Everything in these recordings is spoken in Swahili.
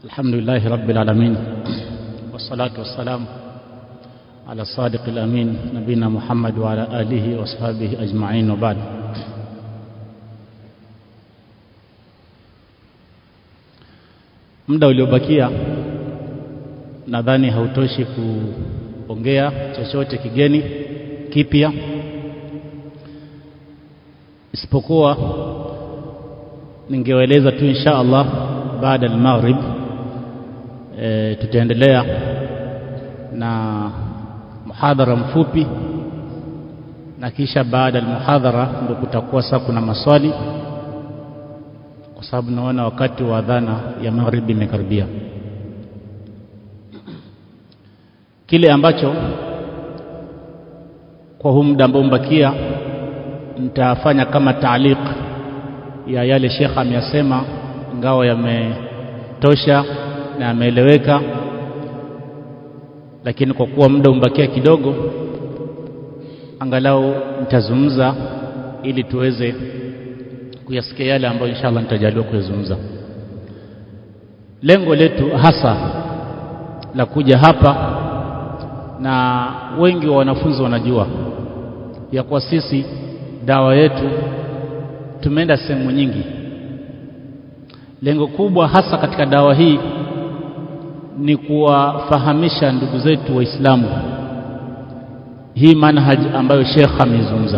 الحمد لله رب العالمين والصلاة والسلام على الصادق الأمين نبينا محمد وعلى آله وأصحابه أجمعين وبعد muda uliobakia nadhani hautoshi kuongea chochote kigeni kipya isipokuwa ningewaeleza tu insha Allah baada ya maghrib e, tutaendelea na muhadhara mfupi na kisha baada ya muhadhara ndio kutakuwa sasa kuna maswali kwa sababu naona wakati wa adhana ya magharibi imekaribia kile ambacho kwa huu muda ambao mbakia nitafanya kama taaliq ya yale shekha ameyasema ingawa yametosha na yameeleweka lakini kwa kuwa muda umbakia kidogo angalau nitazungumza ili tuweze kuyasikia yale ambayo inshallah nitajaliwa kuyazungumza lengo letu hasa la kuja hapa na wengi wa wanafunzi wanajua ya kwa sisi dawa yetu tumeenda sehemu nyingi lengo kubwa hasa katika dawa hii ni kuwafahamisha ndugu zetu waislamu hii manhaj ambayo Sheikh ameizungumza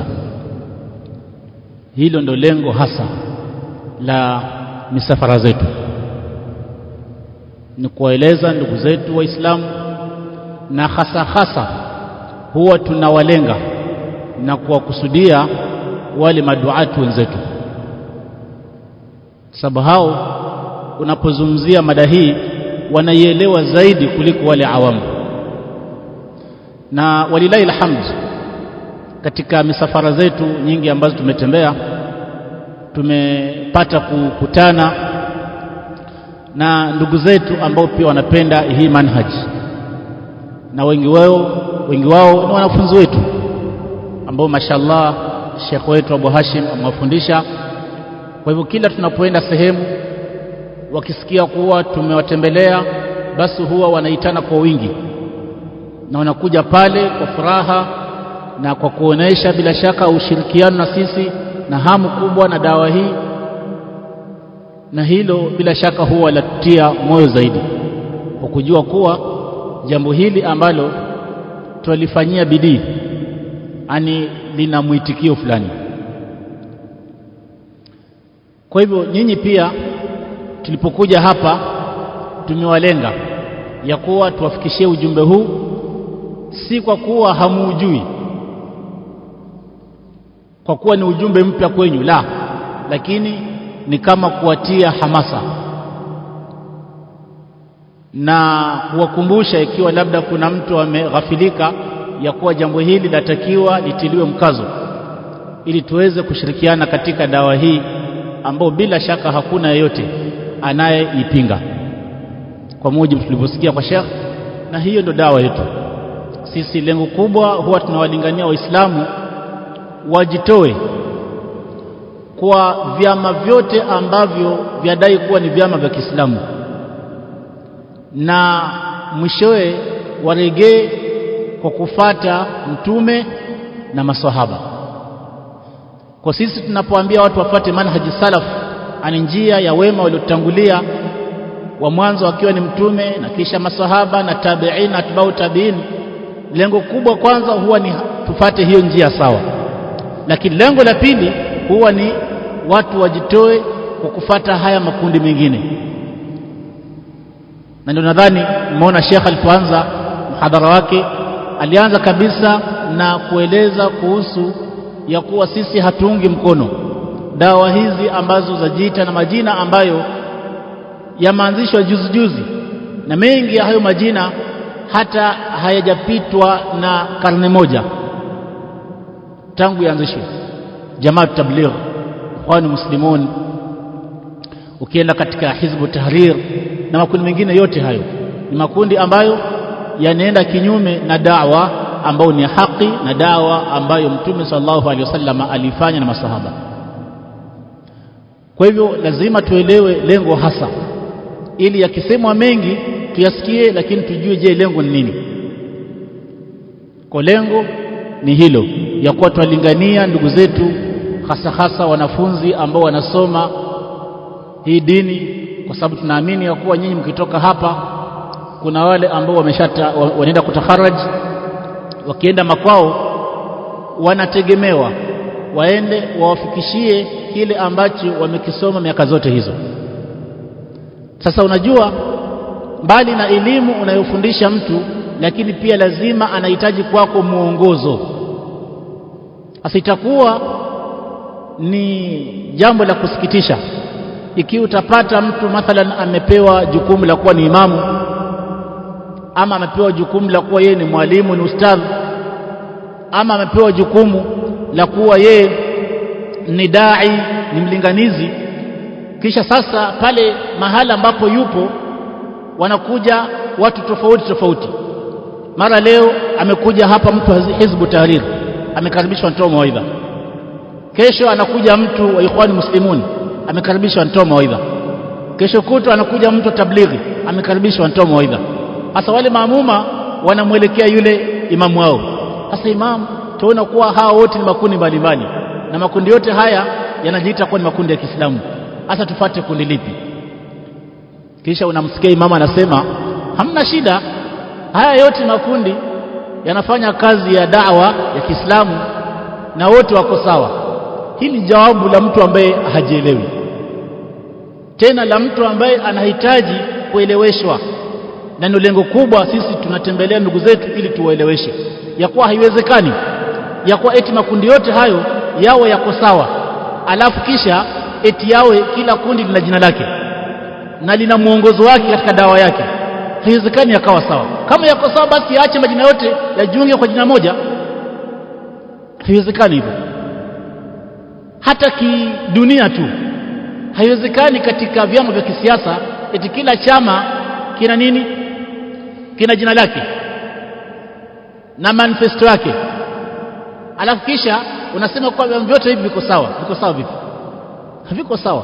hilo ndo lengo hasa la misafara zetu ni kuwaeleza ndugu zetu waislamu na hasa hasa huwa tunawalenga na kuwakusudia wale maduatu wenzetu sababu hao unapozungumzia mada hii wanaielewa zaidi kuliko wale awamu na walilahi alhamd katika misafara zetu nyingi ambazo tumetembea tumepata kukutana na ndugu zetu ambao pia wanapenda hii manhaj na wengi wao wengi wao ni wanafunzi wetu ambao mashallah Sheikh wetu Abu Hashim amewafundisha kwa hivyo kila tunapoenda sehemu wakisikia kuwa tumewatembelea basi huwa wanaitana kwa wingi na wanakuja pale kwa furaha na kwa kuonesha bila shaka ushirikiano na sisi na hamu kubwa na dawa hii na hilo bila shaka huwa latutia moyo zaidi kwa kujua kuwa jambo hili ambalo twalifanyia bidii ani lina mwitikio fulani kwa hivyo nyinyi pia tulipokuja hapa tumewalenga ya kuwa tuwafikishie ujumbe huu si kwa kuwa hamuujui kwa kuwa ni ujumbe mpya kwenyu la lakini ni kama kuwatia hamasa na kuwakumbusha ikiwa labda kuna mtu ameghafilika ya kuwa jambo hili latakiwa litiliwe mkazo ili tuweze kushirikiana katika dawa hii ambao bila shaka hakuna yeyote anayeipinga kwa mujibu tulivyosikia kwa Sheikh na hiyo ndo dawa yetu sisi lengo kubwa huwa tunawalingania waislamu wajitoe kwa vyama vyote ambavyo vyadai kuwa ni vyama vya Kiislamu na mwishowe waregee kwa kufata mtume na maswahaba kwa sisi tunapoambia watu wafate manhaji salaf ani njia ya wema waliotangulia wa mwanzo akiwa ni mtume na kisha maswahaba na tabi'in na atbau tabi'in lengo kubwa kwanza huwa ni tufate hiyo njia sawa lakini lengo la pili huwa ni watu wajitoe kwa kufata haya makundi mengine na ndio nadhani mmeona Sheikh alipoanza mhadhara wake alianza kabisa na kueleza kuhusu ya kuwa sisi hatuungi mkono dawa hizi ambazo zajiita na majina ambayo yameanzishwa juzi juzi na mengi ya hayo majina hata hayajapitwa na karne moja tangu yaanzishwe Jamaat Tabligh Ikhwan Muslimun ukienda katika Hizbu Tahrir na makundi mengine yote hayo ni makundi ambayo yanaenda kinyume na dawa ambayo ni haki na dawa ambayo Mtume sallallahu alaihi wasallam alifanya na masahaba kwa hivyo lazima tuelewe lengo hasa ili yakisemwa mengi tuyasikie lakini tujue je lengo ni nini kwa lengo ni hilo ya kuwa twalingania ndugu zetu hasa hasa wanafunzi ambao wanasoma hii dini kwa sababu tunaamini ya kuwa nyinyi mkitoka hapa kuna wale ambao wameshata wanaenda kutaharaj wakienda makwao wanategemewa waende wawafikishie kile ambacho wamekisoma miaka zote hizo sasa unajua mbali na elimu unayofundisha mtu lakini pia lazima anahitaji kwako mwongozo sasa itakuwa ni jambo la kusikitisha ikiwa utapata mtu mathalan amepewa jukumu la kuwa ni imamu ama amepewa jukumu la kuwa yeye ni mwalimu ni ustadhi ama amepewa jukumu la kuwa yeye ni dai ni mlinganizi kisha sasa pale mahala ambapo yupo wanakuja watu tofauti tofauti mara leo amekuja hapa mtu wa hizbu tahrir amekaribishwa ntoa mawaidha kesho anakuja mtu wa ikhwani muslimun amekaribishwa ntoa mawaidha kesho kuto anakuja mtu wa tablighi amekaribishwa ntoa mawaidha sasa wale maamuma wanamwelekea yule imamu wao sasa imamu tuona kuwa hawa wote ni makundi mbalimbali na makundi yote haya yanajiita kuwa ni makundi ya Kiislamu hasa tufate kundi lipi kisha unamsikia imamu anasema hamna shida haya yote makundi yanafanya kazi ya da'wa ya Kiislamu na wote wako sawa hili jawabu la mtu ambaye hajielewi tena la mtu ambaye anahitaji kueleweshwa na ndio lengo kubwa sisi tunatembelea ndugu zetu ili tuwaeleweshe ya kuwa haiwezekani ya kuwa eti makundi yote hayo yawe yako sawa alafu kisha eti yawe kila kundi lina jina lake na lina mwongozo wake katika dawa yake haiwezekani yakawa sawa kama yako sawa basi yaache majina yote yajiunge kwa jina moja haiwezekani hivyo hata kidunia tu haiwezekani katika vyama vya kisiasa eti kila chama kina nini kina jina lake na manifesto yake alafu kisha unasema kwa vyama vyote hivi viko sawa viko sawa vipi haviko sawa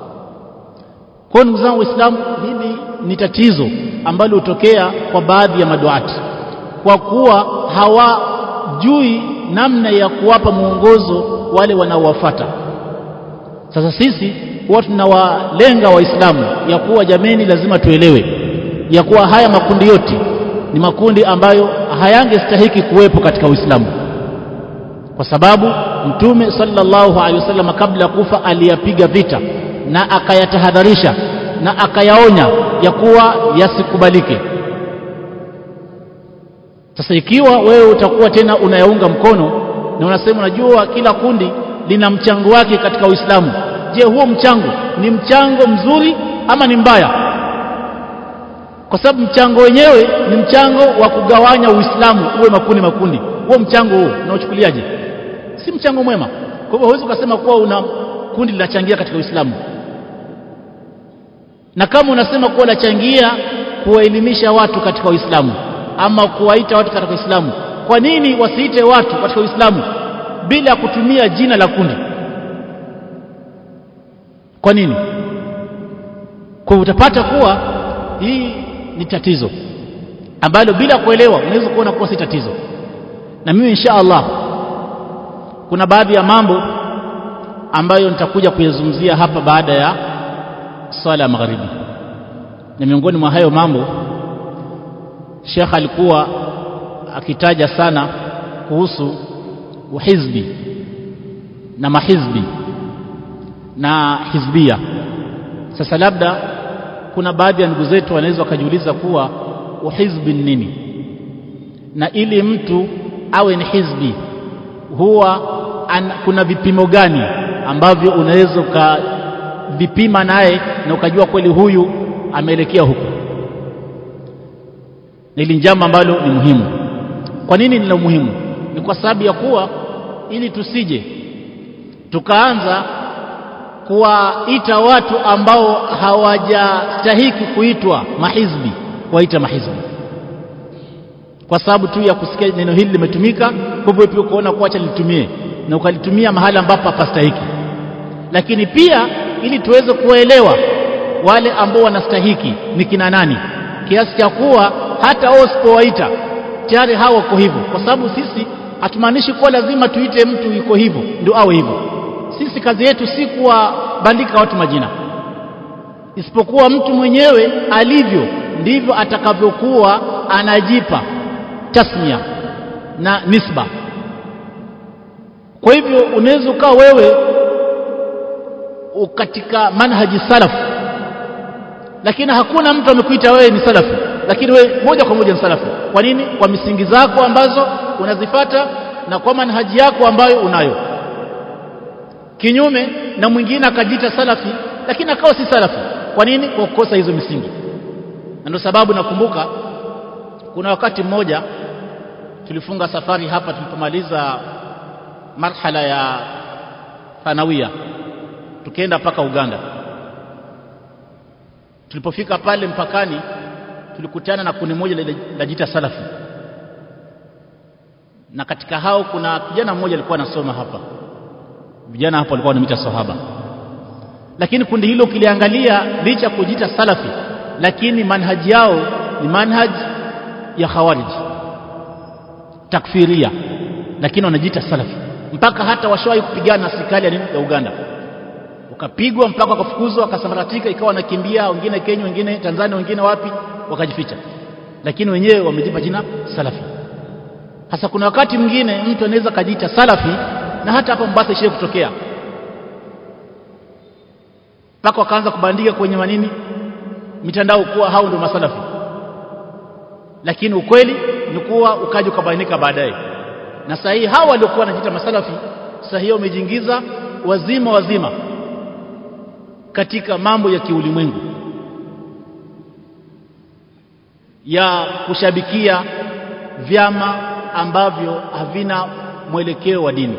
kwa ndugu zangu waislamu hili ni tatizo ambalo hutokea kwa baadhi ya maduati kwa kuwa hawajui namna ya kuwapa mwongozo wale wanaowafata sasa sisi huwa tunawalenga waislamu ya kuwa jameni lazima tuelewe ya kuwa haya makundi yote ni makundi ambayo hayangestahiki kuwepo katika uislamu kwa sababu mtume sallallahu alaihi wasallam kabla ya kufa aliyapiga vita na akayatahadharisha na akayaonya ya kuwa yasikubalike sasa ikiwa wewe utakuwa tena unayaunga mkono na unasema unajua kila kundi lina mchango wake katika Uislamu je huo mchango ni mchango mzuri ama ni mbaya kwa sababu mchango wenyewe ni mchango wa kugawanya Uislamu uwe makundi makundi huo mchango huo unaochukuliaje si mchango mwema kwa hivyo huwezi ukasema kuwa una kundi linachangia katika Uislamu na kama unasema kuwa lachangia kuwaelimisha watu katika Uislamu ama kuwaita watu katika Uislamu kwa nini wasiite watu katika Uislamu bila ya kutumia jina la kundi kwa nini kwa utapata kuwa hii ni tatizo ambalo bila kuelewa unaweza kuona kuwa si tatizo na mimi insha Allah kuna baadhi ya mambo ambayo nitakuja kuyazungumzia hapa baada ya swala ya magharibi na miongoni mwa hayo mambo Sheikh alikuwa akitaja sana kuhusu uhizbi na mahizbi na hizbia sasa labda kuna baadhi ya ndugu zetu wanaweza wakajiuliza kuwa uhizbi ni nini na ili mtu awe ni hizbi huwa an, kuna vipimo gani ambavyo unaweza ukavipima naye na ukajua kweli huyu ameelekea huko hili jambo ambalo ni muhimu kwa nini ni la muhimu ni kwa sababu ya kuwa ili tusije tukaanza kuwaita watu ambao hawajastahiki kuitwa mahizbi kuwaita mahizbi kwa sababu tu ya kusikia neno hili limetumika kwa hivyo pia ukaona kuacha litumie na ukalitumia mahali ambapo hapastahiki lakini pia ili tuweze kuwaelewa wale ambao wanastahiki ni kina nani kiasi cha kuwa hata wao usipowaita tayari hao wako hivyo kwa sababu sisi hatumaanishi kuwa lazima tuite mtu yuko hivyo ndio awe hivyo sisi kazi yetu si kuwabandika watu majina isipokuwa mtu mwenyewe alivyo ndivyo atakavyokuwa anajipa tasmia na nisba kwa hivyo unaweza ukawa wewe katika manhaji salafu lakini hakuna mtu amekuita wewe ni salafi lakini wewe moja kwa moja ni salafi kwa nini kwa misingi zako ambazo unazifata na kwa manhaji yako ambayo unayo kinyume na mwingine akajiita salafi lakini akawa si salafi kwa nini kwa kukosa hizo misingi na ndio sababu nakumbuka kuna wakati mmoja tulifunga safari hapa tulipomaliza marhala ya thanawia tukienda mpaka Uganda tulipofika pale mpakani tulikutana na kundi moja linajiita salafi na katika hao kuna kijana mmoja alikuwa anasoma hapa vijana hapo walikuwa wanamita sahaba lakini kundi hilo ukiliangalia licha kujiita salafi lakini manhaji yao ni manhaji ya khawarij takfiria lakini wanajiita salafi mpaka hata washawahi kupigana na serikali ya Uganda wakapigwa mpaka wakafukuzwa wakasambaratika ikawa wanakimbia wengine Kenya wengine Tanzania wengine wapi wakajificha lakini wenyewe wamejipa jina salafi hasa kuna wakati mwingine mtu anaweza kajiita salafi na hata hapa Mombasa ishie kutokea mpaka wakaanza kubandika kwenye manini mitandao kuwa hao ndio masalafi lakini ukweli ni kuwa ukaja ukabainika baadaye na sahihi hao waliokuwa wanajiita masalafi sahihi wamejiingiza wazima wazima katika mambo ya kiulimwengu ya kushabikia vyama ambavyo havina mwelekeo wa dini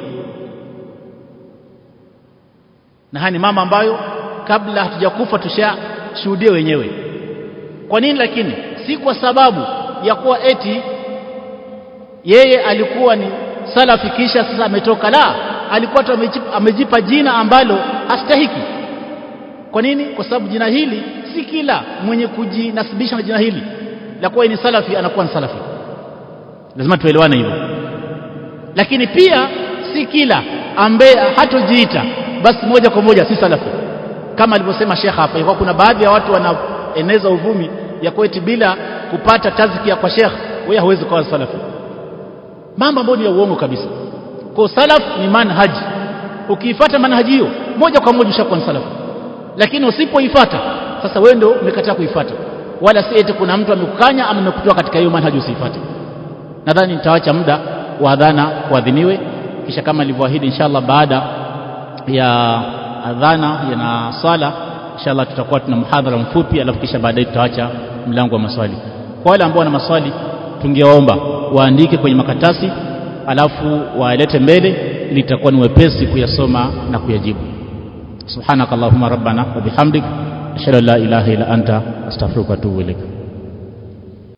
na haya ni mama ambayo kabla hatujakufa tushashuhudia wenyewe kwa nini lakini si kwa sababu ya kuwa eti yeye alikuwa ni salafi kisha sasa ametoka la alikuwa tu amejipa jina ambalo hastahiki kwa nini kwa sababu jina hili si kila mwenye kujinasibisha na jina hili la kuwa ni salafi anakuwa ni salafi lazima tuelewane hivyo lakini pia si kila ambaye hatojiita basi moja kwa moja si salafi kama alivyosema Sheikh hapa kwa kuna baadhi ya watu wanaeneza uvumi ya kweti bila kupata tazkia kwa Sheikh wewe hauwezi kuwa salafi mambo ambayo ni ya uongo kabisa kwa salaf ni manhaji ukiifuata manhaji hiyo moja kwa moja ushakuwa ni salafi lakini usipoifuata sasa wewe ndio umekataa kuifuata wala si eti kuna mtu amekukanya ama amekutoa katika hiyo manhaji usiifuate nadhani nitaacha muda wa adhana kuadhiniwe kisha kama nilivyoahidi inshallah baada ya adhana na sala inshallah tutakuwa tuna mhadhara mfupi alafu kisha baadaye tutaacha mlango wa maswali kwa wale ambao wana maswali tungewaomba waandike kwenye makatasi alafu waelete mbele ili itakuwa ni wepesi kuyasoma na kuyajibu subhanakallahumma rabbana wa bihamdik ashhadu an la ilaha illa anta astaghfiruka wa atubu ilaik